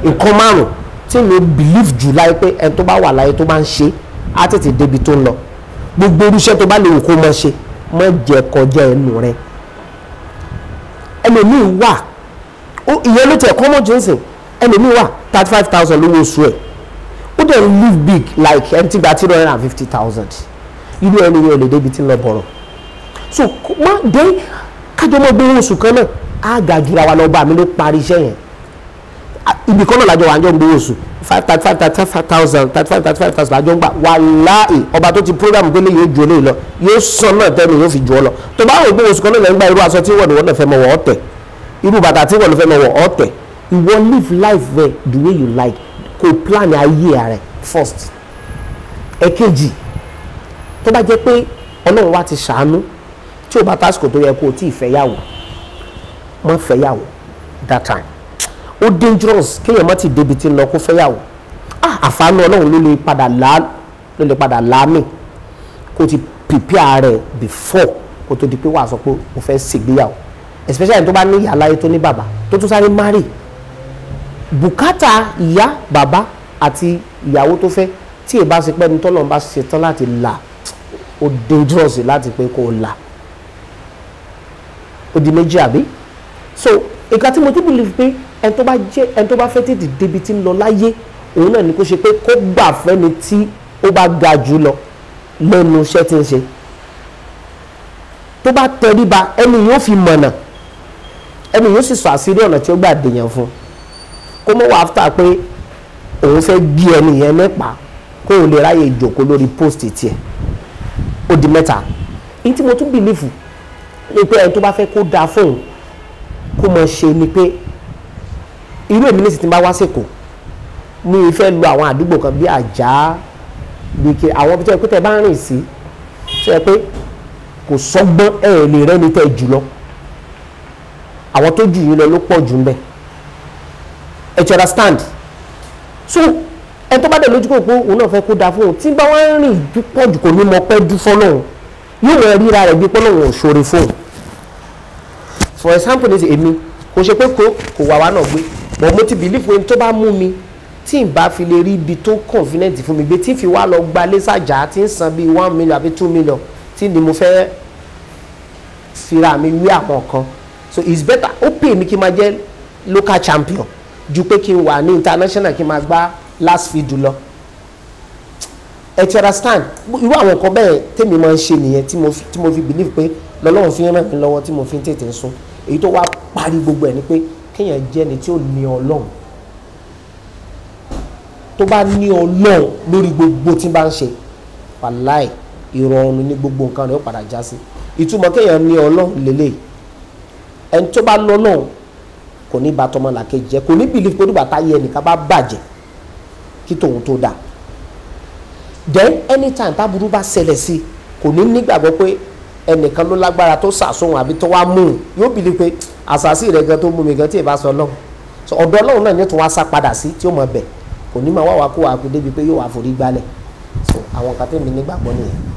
nǹkan márùn tí mi believe jù láyé pé ẹni tó bá wà láyé tó bá ń ṣe á tètè débi tó ń lọ gbogbo irúṣẹ́ tó bá lè wù kó mọ ṣe mọ jẹ kọjá ẹnu rẹ ẹlòmíì wà ó ìyẹn ló tẹ̀ kọ́mọ̀ johnson ẹlòmíì wà thirty five thousand lówó oṣù ẹ̀ ó dẹ̀ live big like ẹni tí gba three hundred and fifty thousand irú ẹni yẹn ò lè débi tí ń lọ bọ̀rọ̀ so má dé kájọ mọ́ gbé oṣù kan náà á ga jura wa lọ bá mi ló parí iṣẹ́ yẹn ibi kan náà lájọ wà á jọ ń gbé oṣù five thirty five thirty five thousand thirty five thirty five thousand lájọ ń gbà wàláì ọba tó ti program pé léyìí ó ju eléyìí lọ yóò sàn náà tẹ́lẹ̀ yóò fi jù ọ lọ tó bá wò pé oṣù kan náà lẹ́yìn gba irú aṣọ tí wọ́n ní wọ́n náà fẹ́ mọ wọ́ ọ̀tẹ̀ irú bàtà tí wọ́n ní fẹ́ mọ wọ́ ọ̀tẹ̀ ìwọ live life there the way you like kò plan ayé rẹ first ẹ̀kejì tó bá jẹ́ pé ọlọ́run wa ti ṣàánú tí o bá tásìkò tó yẹ kó o tí ì fẹ́yàwó mọ́ fẹ́yàwó that time ó dangerous kéèyàn má ti débi tí ń lọ kó fẹ́yàwó ah àfààní ọlọ́run ló lè padà lá ló lè padà láàmì kó o ti prepare rẹ before kó o tó di pé wàá sọ pé o fẹ́ ṣègbéyàwó especially tó bá ní ìyá láyé tó ní bàbá tó tún sáré marry bùkátà ìyá bàbá àti ìyàwó tó fẹ́ tí èbá ṣe pẹ́ni tọ́lọ́run bá ṣe tán láti là ó dangerous láti pé kó o là ó di méjì àbí so ìka tí mo ti believe pé ẹni tó bá jẹ́ ẹni tó bá fẹ́ tètè débi tí ń lọ láyé òun náà ni kó ṣe pé kó gbà fẹ́ni tí ó bá ga jù lọ lẹ́nu iṣẹ́ tí ń ṣe tó bá tẹríba ẹni yóò fi mọ̀nà ẹni yóò sì sọ àṣírí ọ̀nà tí ó gbà dèèyàn fún kó mọ̀ wá after pé òun fẹ́ gbé ẹni yẹn nípa kó o lè ráyè ìjòkó lórí post tiẹ̀ ó di mẹ́ta èyí tí mo tún bìlífù ni pé ẹni tó bá fẹ́ kó dáa fóun kó mọ̀ ṣe ni pé irú èmi nísìsiyìí tí n bá wá sèkó mi ì fẹ́ lo àwọn àdúgbò kan bí àjà bí kí àwọn tó yẹ pé tẹ bá rìn sí tó yẹ pé kò sọ́gbọ́n ẹ̀ ẹ̀ lè rẹ́ni tẹ́ jù lọ àwọn tó jù yín lọ ló pọ̀ jù ń bẹ̀ ẹ̀ ti understand so ẹni tó bá dẹ̀ lójú kò pé òun náà fẹ́ kó dáa fóun tí bá wá ń rìn pọ̀ jù kò ní mọ pẹ́ dú fọ́lọ́hún yóò wọ ríra rẹ̀ bí pọ́lọ́hún ò ṣoore fóun for example ní èmi kò ṣe pé kò kò wà wá náà gbé but mo ti believe pé tó bá mú mi tí n bá fi lè rí ibi tó convenient fún mi gbé tí n fi wá lọ gba lẹ́sàjà tí n san bíi one million àbí two million tí ni mo fẹ́ fira mi wí àwọn kan so it's better ó pè mí kí n máa jẹ́ local champion ju pé kí n wà ní international kí n máa gbá last feed lọ ẹ ti understand irú àwọn nǹkan bẹ́ẹ̀ tèmi máa ń ṣe nìyẹn tí mo fi tí mo fi believe pé lọ́lọ́run fi ń ràn mí lọ́wọ́ tí mo fi ń tètè sùn èyí tó wá parí gbogbo ẹ̀ ni pé kéèyàn jẹ́ ni tí ó ní ọlọ́run tó bá ní ọlọ́run lórí gbogbo tí bá ń ṣe wàláì ìrọ̀rùn ní gbogbo nǹkan rẹ̀ ó padà já sí ìtumọ̀ kéèyàn ní ọlọ́run lélẹ̀ ẹni tó bá lọ́lọ́run kò ní bá tọmọ làkejì jẹ́ kò ní believe pé nígbà táyé ẹnìkan bá bàjẹ́ kí tòun tó dáa then anytime táburú bá ṣẹlẹ̀ sí kò ní nígbàgbọ́ pé ẹnìkan ló lágbára tó sàsóhun àbí tó wá mú un yóò bìlí pé àṣàṣì rẹ gan tó mú mi gan tí ì bá sọ ọlọ́run so ọ̀dọ̀ ọlọ́run náà ní tó wá sá padà sí tí ó mọ̀ bẹ̀ kò ní máa wá wá kó wá pé débi pé yóò wá forí gbálẹ̀ so àwọn kan tẹ̀mí nígbàgbọ́ nìyẹn.